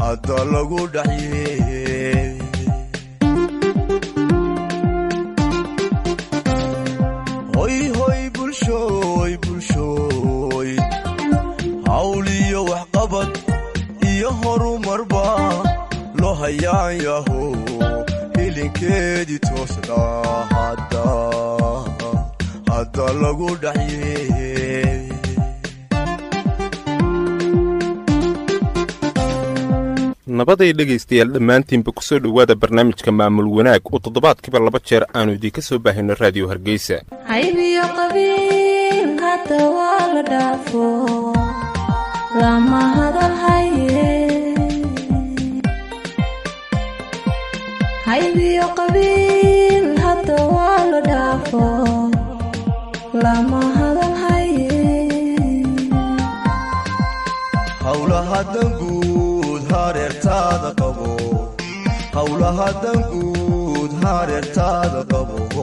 hadda lagu dhaxye hoy hoy bulshooy bulshooy hawliyo waxqabad iyo horumarba loo hayaan yaho hilinkeedii toosna hadda hadda lagu dhaxye nabaday dhegaystayaal dhammaantiinba ku soo dhowaada barnaamijka maamul wanaag oo toddobaadkiiba laba jeer aannu idiinka soo baahino raadiyo hargeysa haybiyo qabiil hadda waa la dhaafo lama hadal haye haybiyo qabiil hadda waa la dhaafo lama hadal haye howlaha danguud hareertaada qabo howlaha danguud hareertaada qabo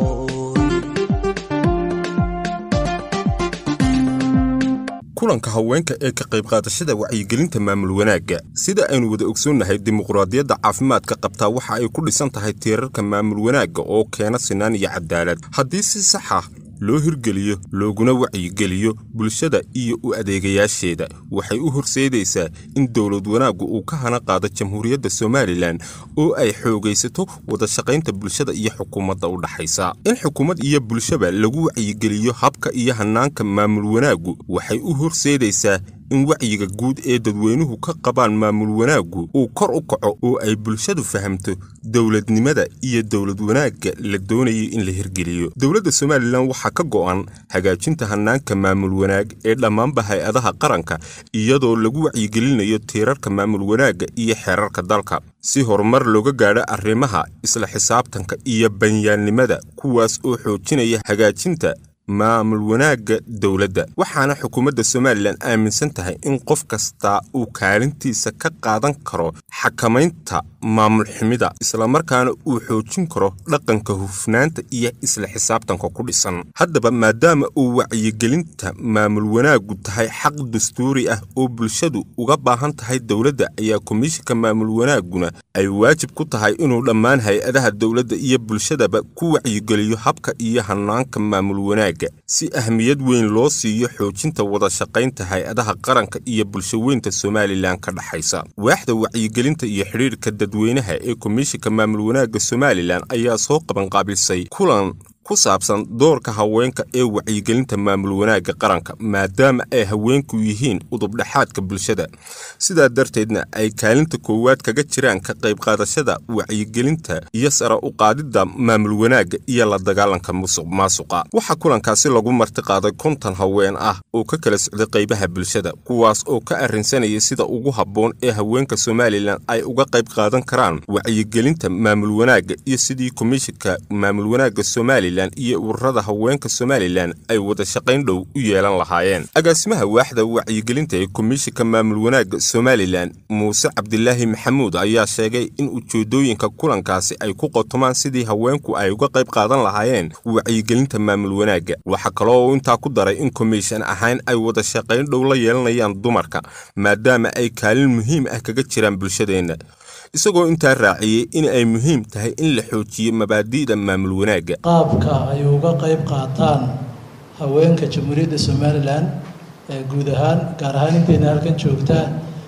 kulanka haweenka ee ka qayb qaadashada wacyigelinta maamul wanaagga sida aynu wada ogsoonnahay dimuqraadiyadda caafimaadka qabtaa waxa ay ku dhisan tahay tiirarka maamul wanaagga oo keena sinaan iyo cadaalad haddii si sax ah loo hirgeliyo looguna wacyigeliyo bulshada iyo u adeegayaasheeda waxay u horseedaysaa in dowlad wanaaggu uu ka hana qaado jamhuuriyadda somalilan oo ay xoogaysato wadashaqaynta bulshada iyo xukuumadda u dhaxaysa in xukuumad iyo bulshaba lagu wacyigeliyo habka iyo hannaanka maamul wanaaggu waxay u horseedaysaa in wacyiga guud ee dadweynuhu ka qabaan maamul wanaaggu uu kor u kaco oo ay bulshadu fahamto dowladnimada iyo dowlad wanaagga la doonayay in la hirgeliyo dowladda somalilan waxaa ka go'an hagaajinta hannaanka maamul wanaag ee dhammaanba hay-adaha qaranka iyadoo lagu wacyigelinayo tiirarka maamul wanaagga iyo xeerarka dalka si horumar looga gaadho arrimaha isla xisaabtanka iyo banyaannimada kuwaas oo xoojinaya hagaajinta maamul wanaagga dowladda waxaana xukuumadda somalilan aaminsan tahay in qof kastaa uu kaalintiisa ka qaadan karo xakamaynta maamul xumida islamarkaana uu xoojin karo dhaqanka hufnaanta iyo isla xisaabtanka ku dhisan haddaba maadaama uu wacyigelinta maamul wanaaggu tahay xaq dastuuri ah oo bulshadu uga baahan tahay dowladda ayaa komishinka maamul wanaagguna ay waajib ku tahay inuu dhammaan hay-adaha dowladda iyo bulshadaba ku wacyigeliyo habka iyo hannaanka maamul wanaag si ahmiyad weyn loo siiyo xoojinta wadashaqaynta hay-adaha qaranka iyo bulshaweynta somalilan ka dhaxaysa waaxda wacyigelinta iyo xidhiirka dadweynaha ee komishinka maamul wanaagga somalilan ayaa soo qabanqaabilsay kulan ku saabsan doorka haweenka ee wacyigelinta maamul wanaagga qaranka maadaama ay haweenku yihiin udubdhexaadka bulshada sidaa darteedna ay kaalinta koowaad kaga jiraan ka qayb qaadashada wacyigelinta iyo sara u qaadidda maamul wanaagga iyo la dagaalanka musuq maasuqa waxaa kulankaasi lagu marti qaaday konton haween ah oo ka kala socday qaybaha bulshada kuwaas oo ka arrinsanaya sida ugu habboon ee haweenka somalilan ay uga qayb qaadan karaan wacyigelinta maamul wanaagga iyo sidii komishinka maamul wanaagga somalilan iyo ururada haweenka somalilan ay wada shaqayn dhow u yeelan lahaayeen agaasimaha waaxda wacyigelinta ee komishinka maamul wanaagga somalilan muuse cabdilaahi maxamuud ayaa sheegay in ujeedooyinka kulankaasi ay ku qotomaan sidii haweenku ay uga qayb qaadan lahaayeen wacyigelinta maamul wanaagga waxaa kaloo uu intaa ku daray in komishan ahaan ay wada shaqayn dhow la yeelanayaan dumarka maadaama ay kaalin muhiim ah kaga jiraan bulshadeenna isagoo intaa raaciyey in ay muhiim tahay in la xoojiyo mabaadi'da maamul wanaagga qaabka ay uga qayb qaataan haweenka jamhuuriyadda somalilan ee guud ahaan gaar ahaan intayna halkan joogta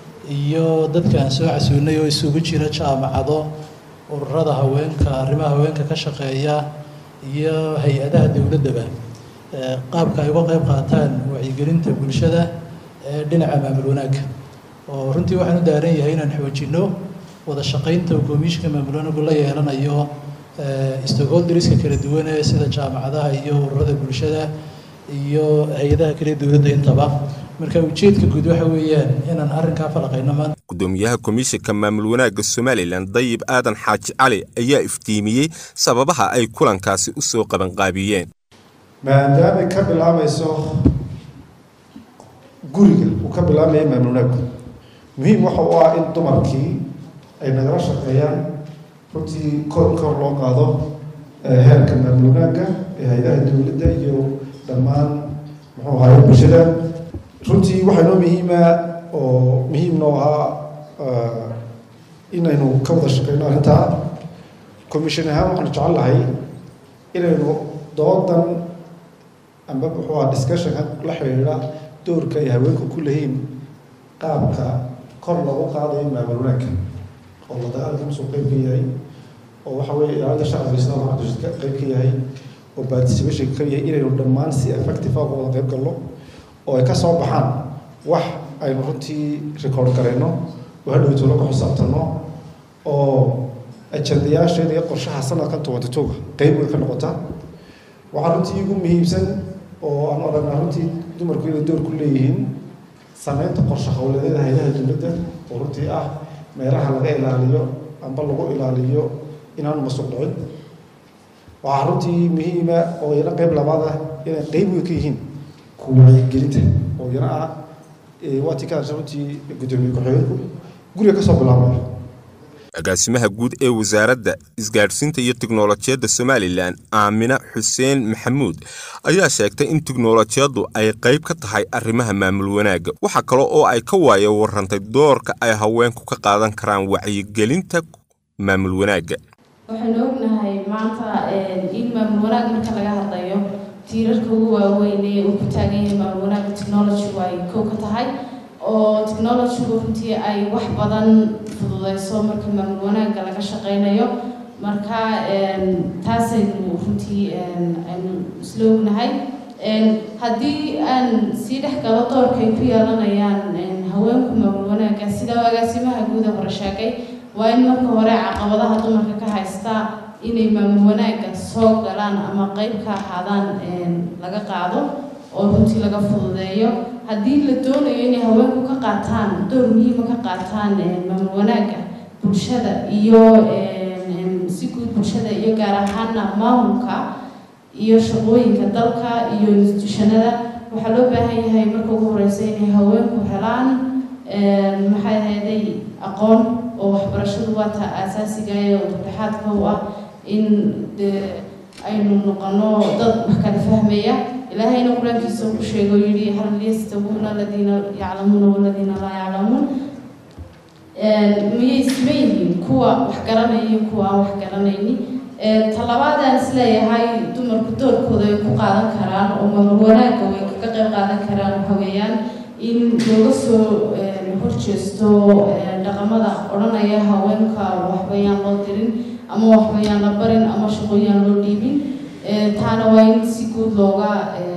iyo dadka aan soo casuunay oo isugu jira jaamacado ururada haweenka arrimaha haweenka ka shaqeeya iyo hay-adaha dowladdaba qaabka ay uga qayb qaataan wacyigelinta bulshada ee dhinaca maamul wanaagga oo runtii waxaan u daaran yahay inaan xoojinno wada shaqaynta uu komishinka maamul wanaaggu la yeelanayo stakeholderiska kala duwan ee sida jaamacadaha iyo ururada bulshada iyo hay-adaha kale dowladda intaba marka ujeedka guud waxa weeyaan inaan arrinkaa falaqayno maanta gudoomiyaha komishinka maamul wanaagga somalilan dayib aadan xaaji cali ayaa iftiimiyey sababaha ay kulankaasi u soo qabanqaabiyeen maadaamay ka bilaabayso guriga uu ka bilaabaya maamul wanaaggu muhiim waxa u ah in dumarkii ay nagala shaqeeyaan runtii kor kor loo qaado heerka maamul wanaagga ee hay-adaha dowladda iyo dhammaan muxuu ahaye bulshada runtii waxaa noo muhiima oo muhiim noo ahaa inaynu ka wada shaqeyno arrintaa commission ahaan waxaanu jecel lahay inaynu doodan amba muxuu aha discussionka la xidhiidha doorka ay haweenku ku lehiin qaabka kor loogu qaadayo maamul wanaagka oo la dagaalka musuu qeyb ka yahay oo waxa weeye ilaalinta shacabka islaamka cabdishid ka qeyb ka yahay oo participation ka yahay inaynu dhammaan si effective ah uga wada qeyb galno oo ay ka soo baxaan wax aynu runtii record garayno oo hadhowto la ku xisaabtano oo ajandayaasheeda iyo qorshaha sanadkan tobanty two qeyb way ka noqota waxaa runtii ugu muhiimsan oo aan aragnaa runtii dumarku inay door ku leeyihiin sameynta qorshe howleedyada haylaha dowladda oo runtii ah meelaha laga ilaaliyo amba lagu ilaaliyo inaanu masuq dhicin waxaa runtii muhiima oo iyana qeyb labaad ah inay qeyb weyn ka yihiin ku wacyigelinta oo iyana ah waatii ka hadasha runtii guddoomiye ku-xigeenku guriga ka soo bilaabaya agaasimaha guud ee wasaaradda isgaadhsiinta iyo tiknolojiyadda somalilan aamina xuseen maxamuud ayaa sheegtay in tiknolojiyaddu ay qayb ka tahay arrimaha maamul wanaagga waxaa kale oo ay ka waayo warrantay doorka ay haweenku ka qaadan karaan wacyigelinta maamul wanaagga waxaynu ognahay maanta in maamul wanaag marka laga hadlayo tiirarka ugu waaweyn ee uu ku taagan yahay maamul wanaagga technology-gu ay kow ka tahay oo technology-gu runtii ay wax badan fududeyso marka maamul wanaagga laga shaqeynayo marka taasaynu runtii aynu isla ognahay haddii aan sii dhex galo doorka ay ku yeelanayaan haweenku maamul wanaagga sida agaasimaha guuda hore sheegay waa in marka hore caqabadaha dumarka ka haysta inay maamul wanaagga soo galaan ama qeyb ka ahaadaan laga qaado oo runtii laga fududeeyo haddii la doonayo inay haweenku ka qaataan door muhiima ka qaataan maamul wanaagga bulshada iyo si guud bulshada iyo gaar ahaana maamulka iyo shaqooyinka dalka iyo institutionada waxaa loo baahan yahay marka ugu horeysa inay haweenku helaan maxay ahayday aqoon oo waxbarashadu waa ta aasaasiga ee udubdhexaadka u ah in aynu noqono dad wax kala fahmaya ilaahayna qur-aankiisa ku sheego yidhi hal yastabuuna aladiina yaclamuuna waladiina laa yaclamuun miyay isma yihiin kuwa wax garanaya iyo kuwa aan wax garanayni talabaad aan isleeyahay dumarku doorkooda ay ku qaadan karaan oo maamul wanaagga way kaga qayb qaadan karaan waxa weeyaan in looga soo horjeesto dhaqamada odhanaya haweenka waxbayaan loo dirin ama waxbayaan la barin ama shaqooyaan loo dhiibin taana waa in si guud looga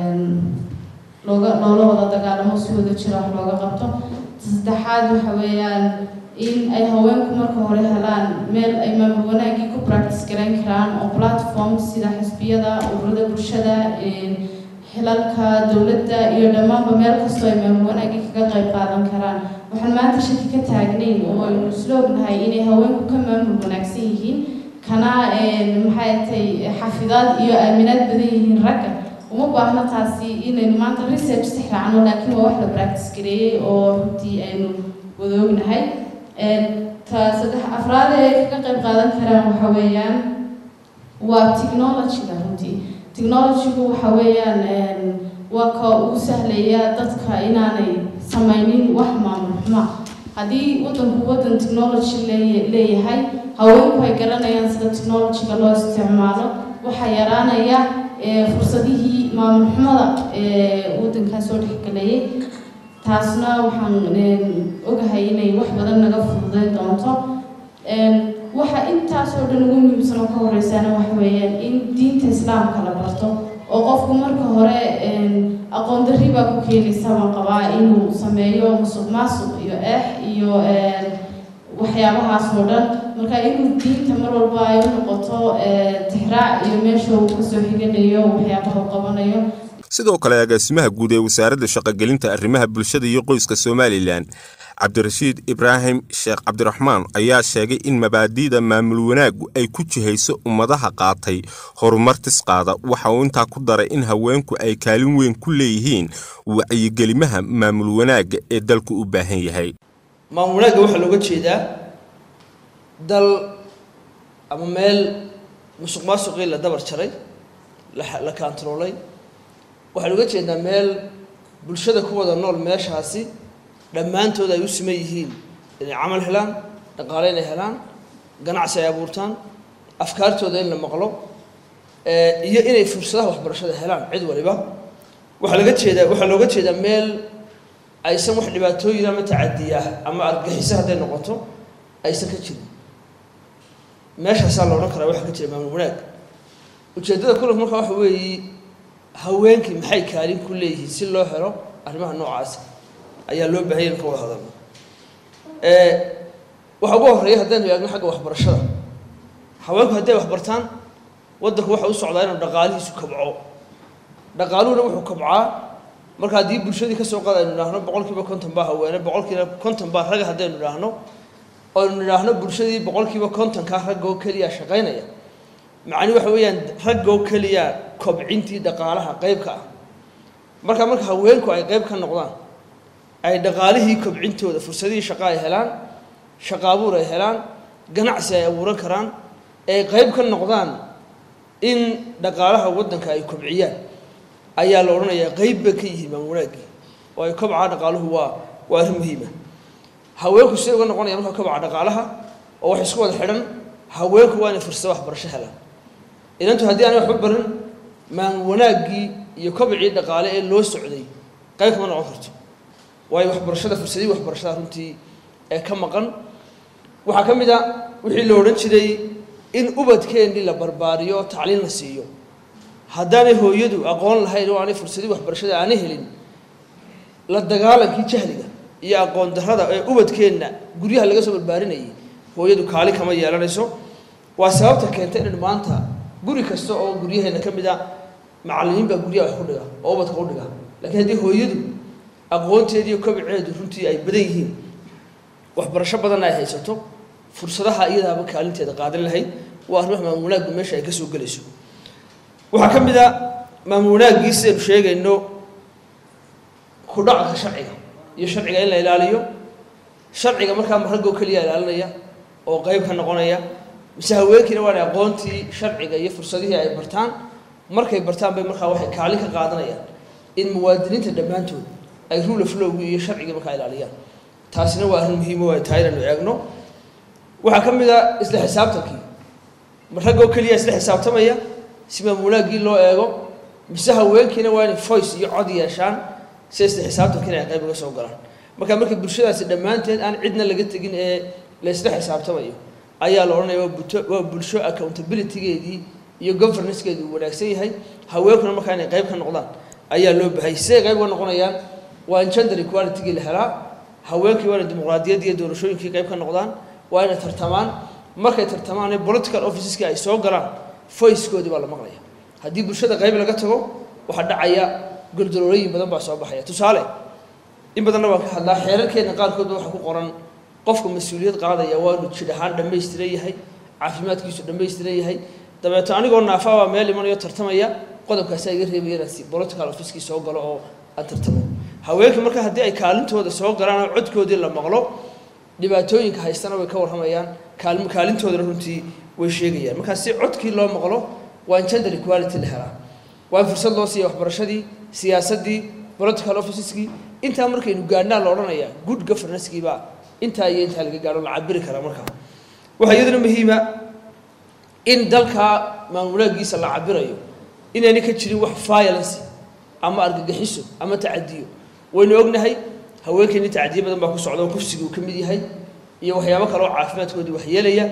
looga loola wada dagaalamo si wada jira wax looga qabto saddexaad waxa weeyaan in ay haweenku marka hore helaan meel ay maamul wanaaggii ku practice garayn karaan oo platform sida xisbiyada ururada bulshada xilalka dowladda iyo dhammaanba meel kastoo ay maamul wanaaggii kaga qayb qaadan karaan waxaan maanta shaki ka taagnayn oo aynu isla ognahay inay haweenku ka maamul wanaagsan yihiin kana maxay tay xafidaad iyo aaminaad badan yihiin ragga uma baahno taasi inaynu maanta research si raacno laakiin waa wax la practice gareeyey oo runtii aynu wada ognahay ta saddex afraad ee ay kaga qayb qaadan karaan waxa weeyaan waa technology-ga runtii technology-gu waxa weeyaan waa ka ugu sahlaya dadka inaanay samaynin wax maamul xuma haddii wadanku wadan technology leeyahay haweenku ay garanayaan sida technology-ga loo isticmaalo waxaa yaraanaya fursadihii maamul xumada ee wadankaa soo dhexgalayay taasna waxaan ogahay inay wax badan naga fududeyn doonto waxa intaasoo dhan ugu muhiimsan oo ka horeysaana waxa weeyaan in diinta islaamka la barto oo qofku marka hore aqoon darri baa ku keenaysa baan qabaa inuu sameeyo musuq maasuq iyo eex iyo waxyaabahaas oo dhan marka inuu diinta mar walba ay u noqoto tixraac iyo meesha uu kasoo xiganayo waxyaabaha uu qabanayo sidoo kale agaasimaha guud ee wasaaradda shaqogelinta arrimaha bulshada iyo qoyska somalilan cabdirashiid ibraahim sheekh cabdiraxmaan ayaa sheegay in mabaadi'da maamul wanaaggu ay ku jihayso ummadaha qaatay horumar tisqaada waxa uu intaa ku daray in haweenku ay kaalin weyn ku leeyihiin wacyigelimaha maamul wanaagga ee dalku u baahan yahay maamul wanaagga waxaa looga jeedaa dal ama meel musuq maasuqii la dabar jaray la kaantaroolay waxaa looga jeedaa meel bulshada ku wada nool meeshaasi dhammaantood ay u siman yihiin inay camal helaan dhaqaale inay helaan ganacsi ay abuurtaan afkaartooda in la maqlo iyo inay fursadaha waxbarashada helaan cid waliba waxaa laga jeedaa waxaa looga jeedaa meel aysan wax dhibaatooyin ama tacadiya ama argaxiso hadday noqoto aysan ka jirin meeshaasaa la odhan karaa waxaa ka jira maamul wanaag ujeeddada kulanka markaa waxa weeye haweenkii maxay kaalin ku leeyihiin si loo helo arrimaha noocaasa ayaa loo baahanya in ka wada hadalno waxaa ugu horreeya haddaynu eegno xagga waxbarashada haweenku hadday waxbartaan waddanku waxa u socdaa inuu dhaqaalihiisu kabco dhaqaaluhuna wuxuu kabcaa marka haddii bulshadii ka soo qaad aynu idhaahno boqol kiiba konton baa haweene boqol kiiba konton baa raga haddaynu idhaahno aynu idhaahno bulshadii boqol kiiba kontonkaa raggoo keliya shaqaynaya macni waxa weeyaan raggoo keliya kobcintii dhaqaalaha qeybka ah marka marka haweenku ay qeyb ka noqdaan ay dhaqaalihii kobcintooda fursadihii shaqo ay helaan shaqo abuur ay helaan ganacsi ay abuuran karaan ay qeyb ka noqdaan in dhaqaalaha waddanka ay kobciyaan ayaa la odhanayaa qeyb bay ka yihiin maam wanaaggii oo ay kobcaa dhaqaaluhu waa waa arrin muhiima haweenku siday uga noqonaya marka kobca dhaqaalaha oo wax isku wada xidhan haweenku waa inay fursado waxbarasho helaan inantu haddii aanay waxba barin maam wanaaggii iyo kobcii dhaqaale ee loo socday qayb kama noqon karto waayo waxbarashada fursadihii waxbarashada runtii ee ka maqan waxaa ka mid a wixii la odhan jiray in ubadkeennii la barbaariyo oo tacliin la siiyo haddaanay hooyadu aqoon lahayn oo aanay fursadihii waxbarashada aanay helin la dagaalankii jahliga iyo aqoon darrada ee ubadkeenna guryaha laga soo barbaarinayay hooyadu kaali kama yeelanayso waa sababta keenta inaynu maanta guri kasta oo guryaheenna ka mid a macallimiin baa guryaha wax ku dhiga oo ubadka u dhiga laakiin haddii hooyadu aqoonteediiyo kobceedu runtii ay badan yihiin waxbarasho badanna ay haysato fursadaha iyadaaba kaalinteeda qaadan lahayd waa arrimaha maamul wanaaggu meesha ay ka soo gelayso waxaa ka mid a maamul wanaaggii sidaynu sheegayno ku dhaqanka sharciga iyo sharciga in la ilaaliyo sharciga markaa ma raggoo keliya ilaalinaya oo qeyb ka noqonaya mise haweenkiina waana aqoontii sharciga iyo fursadihii ay bartaan markay bartaan bay markaa waxay kaalin ka qaadanayaan in muwaadiniinta dhammaantood ay rule of lowgii iyo sharcigii markaa ilaaliyaan taasina waa arrin muhiimo ay tahay inaynu eegno waxaa ka mid a isla xisaabtankii ma raggoo keliya isla xisaabtamaya si maamulaaggii loo eego mise haweenkiina waa inay voice iyo cod yeeshaan si isla xisaabtankiina ay qayb uga soo galaan marka markii bulshadaasi dhammaanteed aan cidna laga tegin ee la isla xisaabtamayo ayaa la odhanaya waa buto waa bulsho accountabilitygeedii iyo governancegeedii uu wanaagsan yahay haweenkuna markaa inay qayb ka noqdaan ayaa loo bahay siday qayb uga noqonayaan waa in gender equalitygii la helaa haweenkii waa inay dimuqraadiyaddii iyo doorashooyinkii qayb ka noqdaan waa inay tartamaan markay tartamaan political officeski ay soo galaan voicekoodii baa la maqlaya haddii bulshada qayb laga tago waxaa dhacaya goldolooyin badan baa soo baxaya tusaale in badanna waan ka hadlaa xeerarkeena qaarkoodba waxaa ku qoran qofka mas-uuliyad qaadaya waa inuu jidh ahaan dhammaystiran yahay caafimaadkiisu dhammaystiran yahay dabeeto anigoo naafa baa meel imanayo tartamaya qodobkaasaa iga reebaya inaan si political officekii soo galo oo aan tartamo haweenkii marka haddii ay kaalintooda soo galaan oo codkoodii la maqlo dhibaatooyinka haystana way ka warramayaan kaalm kaalintoodana runtii way sheegayaan markaa si codkii loo maqlo waa in gender equality la helaa waa in fursad loo siiya waxbarashadii siyaasaddii political officeskii intaa markaynu gaadhnaa la odhanayaa good governancekiibaa intaa iyo intaa laga gaadho la cabiri karaa markaa waxaa iyaduna muhiima in dalkaa maamulaagiisa la cabirayo inaynay ka jirin wax violence ama argagixiso ama tacadiyo waynu ognahay haweenkeeni tacdiye badan baa ku socda oo kufsiga uu ka mid yahay iyo waxyaabo kale oo caafimaadkoodii waxyeelaya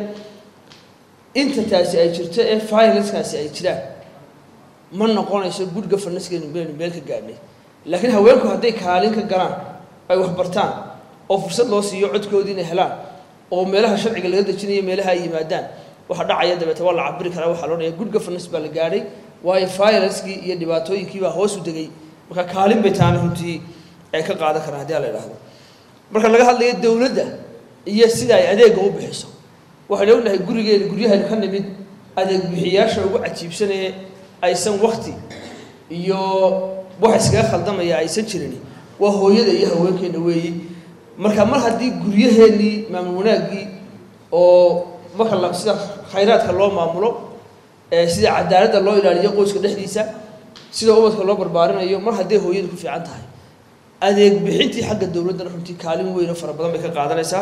inta taasi ay jirto ee violencekaasi ay jiraan ma noqonayso good governancekeenu baynu meel ka gaadhnay laakiin haweenku hadday kaalin ka galaan ay wax bartaan oo fursad loo siiyo codkoodii inay helaan oo meelaha sharciga laga dejinayo meelaha ay yimaadaan waxa dhacaya dabeete waa la cabiri karaa waxaa loodhanaya good governance baa la gaadhay waayo violencekii iyo dhibaatooyinkii baa hoos u degay marka kaalin bay taana runtii ay ka qaadan karaan haddii la idhaahdo marka laga hadlayo dowladda iyo sida ay adeegga u bixiso waxaynu ognahay gurigeena guryahaynu ka nimid adeeg bixiyaasha ugu cajiibsanee aysan wakti iyo wax iskaga khaldamaya aysan jirin waa hooyada iyo haweenkeena weeyi marka mar haddii guryaheennii maamul wanaaggii oo marka la sida khayraadka loo maamulo sida cadaaladda loo ilaaliyo qoyska dhexdiisa sida ubadka loo barbaarinayo mar hadday hooyadu ku fiican tahay adeeg bixintii xagga dowladdana runtii kaalin weyn oo fara badan bay ka qaadanaysaa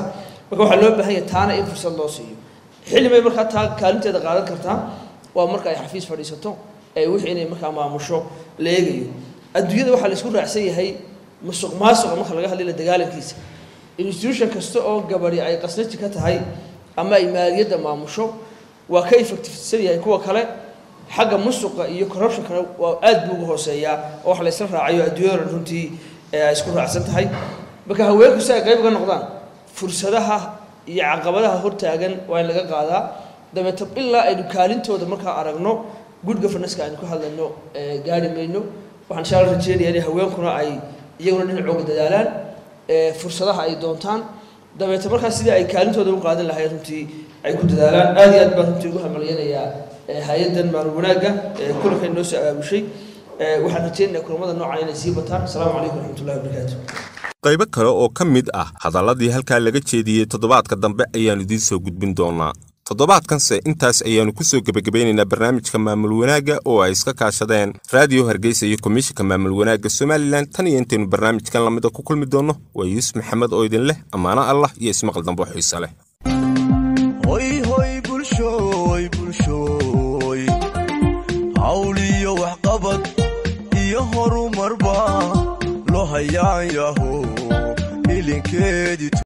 marka waxaa loo baahan yahay taana in fursad loo siiyo xilli bay markaa taa kaalinteeda qaadan kartaa waa marka ay xafiis fadhiisato ee wixii inay markaa maamusho la eegayo adduunyada waxaa la isku raacsan yahay musuq maasuqa marka laga hadlay la dagaalankiisa institution kasta oo gabadhi ay qasnati ka tahay ama ay maaliyadda maamusho waa ka effectivesan yahay kuwa kale xagga musuqa iyo corruptionkana waa aad buu uga hooseeyaa oo wax la isla raacayo adduunyada dhan runtii ee ay isku raacsan tahay marka haweenku si ay qayb uga noqdaan fursadaha iyo caqabadaha hortaagan waa in laga qaadaa dabeeto ilaa aynu kaalintooda markaa aragno good governance-ka aynu ka hadlayno ee gaari mayno waxaan insha alla rajeynaya inay haweenkuna ay iyaguna dhinacooga dadaalaan ee fursadaha ay doontaan dabeeto markaa sidii ay kaalintooda u qaadan lahayd runtii ay ku dadaalaan aad iyo aad baan runtii ugu hamaliyanayaa ee hay-addan maalin wanaagga ee kulankan noo soo abaabushay ee waxaan rajeynayaa kulamada noocan inay sii bataan asalaamu calaykum waraxmatullahi wabarakaatu qaybo kale oo ka mid ah hadalladii halkaa laga jeediyey toddobaadka dambe ayaannu idiin soo gudbin doonaa toddobaadkanse intaas ayaannu ku soo gebagabeynaynaa barnaamijka maamul wanaagga oo ay iska kaashadeen raadiyo hargeysa iyo komishinka maamul wanaagga somalilan tan iyo intaynu barnaamijkan lamida ku kulmi doonno waa yuusuf maxamed oo idin leh ammaano allah iyo ismaqal dambe oo xiise leh hoy hoy bulshooy bulshooy hawl iyo waxqabad iyo horumarba loo hayaan yaho ilinkeedii